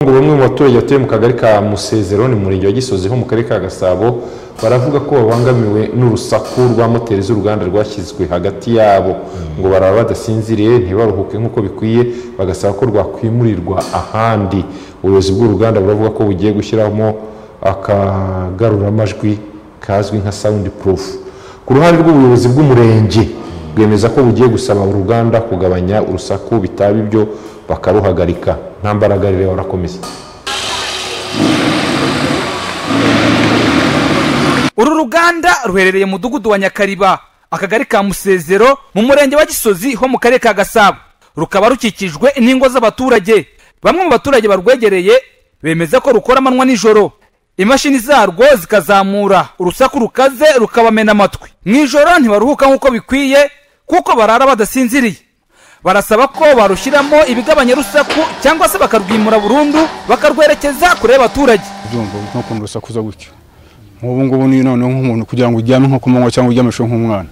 ngo bamwe mu baturage batuye mu kagari ka Musezero ni murenge wa Gisozi ho mu karere ka Gasabo baravuga ko babangamiwe n'urusaku rwa moteri z'uruganda rwashyizwe hagati yabo ngo baraba badasinziriye ntibaruhuke nk'uko bikwiye bagasaba ko rwakwimurirwa ahandi ubuyobozi bw'uruganda buravuga ko bugiye gushyiramo akagaruramajwi kazwi nka sound proof ku ruhande rw'ubuyobozi bw'umurenge bwemeza ko bugiye gusaba uruganda kugabanya urusaku bitaba ibyo bakaruhagarika nta mbaraga rireba rakomeza uru ruganda ruherereye mu mudugudu wa nyakariba akagari ka musezero mu murenge wa gisozi ho mu karere ka gasabo rukaba rukikijwe n'ingo z'abaturage bamwe mu baturage barwegereye bemeza ko rukora amanywa nijoro imashini zarwo zikazamura urusaku rukaze rukabamena amatwi mu ijoro ntibaruhuka nk'uko bikwiye kuko barara badasinziriye barasaba ko barushyiramo ibigabanya rusaku cyangwa se bakarwimura burundu bakarwerekeza kure y'abaturage byumva nk'ukuntu rusakuza gutyo nk'ubu ngubu ni noneho nk'umuntu kugira ngo uryame nko ku manywa cyangwa uryamishe nk'umwana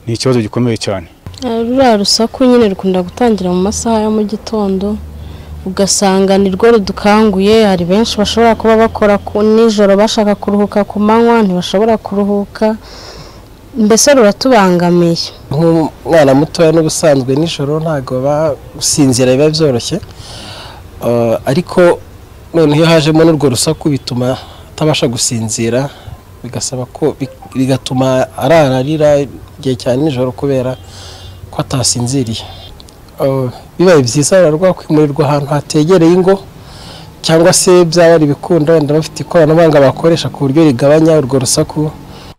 ni ikibazo gikomeye cyane ruriya rusaku nyine rukunda gutangira mu masaha ya mu gitondo ugasanga ni rwo rudukanguye hari benshi bashobora kuba bakora ku nijoro bashaka kuruhuka ku manywa ntibashobora kuruhuka mbese ruratubangamiye nk'umwana mutoya n'ubusanzwe nijoro ntabwo basinzira biba byoroshye Eh, ariko noneho iyo hajemo n'urwo rusaku bituma atabasha gusinzira bigasaba ko bi- bigatuma arararira igihe cya nijoro kubera ko atasinziriye Eh, bibaye byiza rwakwimurirwa ahantu hategereye ingo cyangwa se byaba ari ibikunda wenda bafite ikoranabuhanga bakoresha ku buryo rigabanya urwo rusaku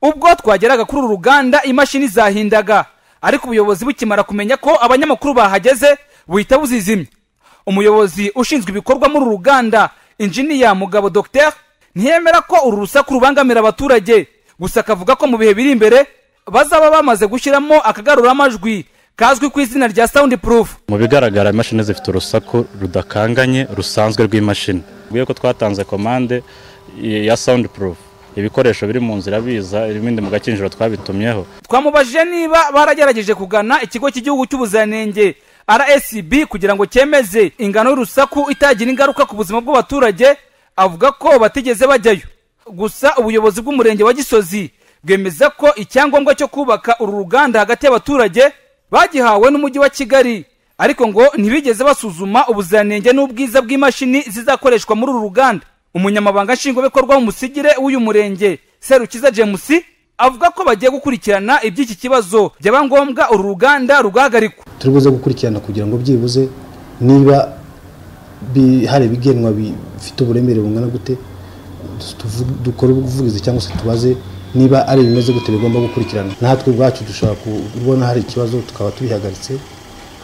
ubwo twageraga kuri uru ruganda imashini zahindaga ariko ubuyobozi bukimara kumenya ko abanyamakuru bahageze buhita buzizimya umuyobozi ushinzwe ibikorwa muri uru ruganda injiniya mugabo dogiteri ntiyemera ko uru rusaku rubangamira abaturage gusa akavuga ko mu bihe biri imbere bazaba bamaze gushyiramo akagaruramajwi kazwi ku izina rya sound proof mu bigaragara imashini zifite urusaku rudakanganye rusanzwe rw'imashini bivuye ko twatanze komande ya sound proof ibikoresho biri mu nzira biza ibindi mu gakinjiro twabitumyeho twamubajije niba baragerageje kugana ikigo cy'igihugu cy'ubuziranenge rsb kugira ngo cyemeze ingano y'urusaku itagira ingaruka ku buzima bw'abaturage avuga ko batigeze bajyayo gusa ubuyobozi bw'umurenge wa gisozi bwemeza ko icyangombwa cyo kubaka uru ruganda hagati y'abaturage bagihawe n'umujyi wa kigali ariko ngo ntibigeze basuzuma ubuziranenge n'ubwiza bw'imashini zizakoreshwa muri uru ruganda umunyamabanga nshingwabikorwa w'umusigire w'uyu murenge serukiza james avuga ko bagiye gukurikirana iby'iki kibazo byaba ngombwa uru ruganda rugahagarikwa turi buze gukurikirana kugira ngo byibuze niba bi- hari ibigenwa bifite uburemere bungana gute tuvu- dukore ubuvugizi cyangwa se tubaze niba ari ibimeze gute bigomba gukurikirana natwe ubwacu dushobora kubona hari ikibazo tukaba tubihagaritse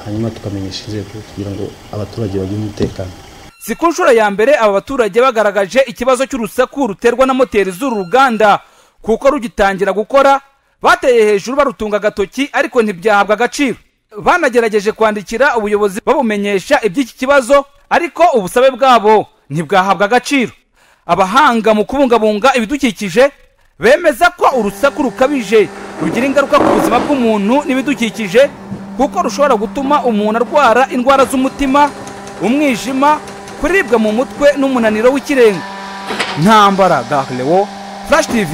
hanyuma tukamenyesha inzego kugira ngo abaturage bagire umutekano si ku nshuro ya mbere aba baturage bagaragaje ikibazo cy'urusaku ruterwa na moteri z'uru ruganda kuko rugitangira gukora bateye hejuru barutunga agatoki ariko ntibyahabwa agaciro banagerageje kwandikira ubuyobozi babumenyesha iby'iki kibazo ariko ubusabe bwabo ntibwahabwa agaciro abahanga mu kubungabunga ibidukikije bemeza ko urusaku rukabije rugira ingaruka ku buzima bw'umuntu n'ibidukikije kuko rushobora gutuma umuntu arwara indwara z'umutima umwijima kuribwa mu mutwe n'umunaniro w'ikirenga ntambara gahleo flash tv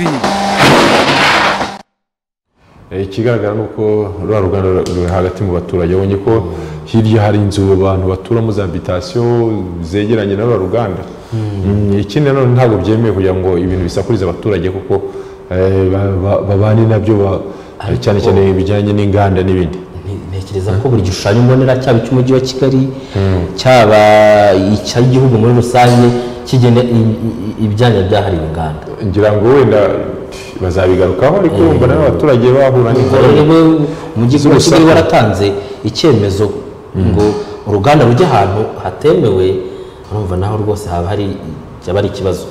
Eh, ikigaragara ni uko ruriya ruganda ruri hagati mu baturage abonye ko hirya hari inzu abantu baturamo za habitasiyo zegeranye na ruriya ruganda Mm, ikindi nanone ntabwo byemewe kugira ngo ibintu bisakurize abaturage kuko eh, ba- ba- babane nabyo ba- cyane cyane bijyanye n'inganda n'ibindi ntekereza ko buri gishushanyo mbonera cyaba icy'umujyi wa kigali cyaba icy'igihugu muri rusange kigena i- i- ibyanya byahariwe inganda ngira ngo wenda bazabigarukaho ariko urumva nawe abaturage bahura rero n'ingorane we umujyi wa kigali waratanze icyemezo ngo uruganda rujya ahantu hatemewe urumva naho rwose haba hari cyaba ari ikibazo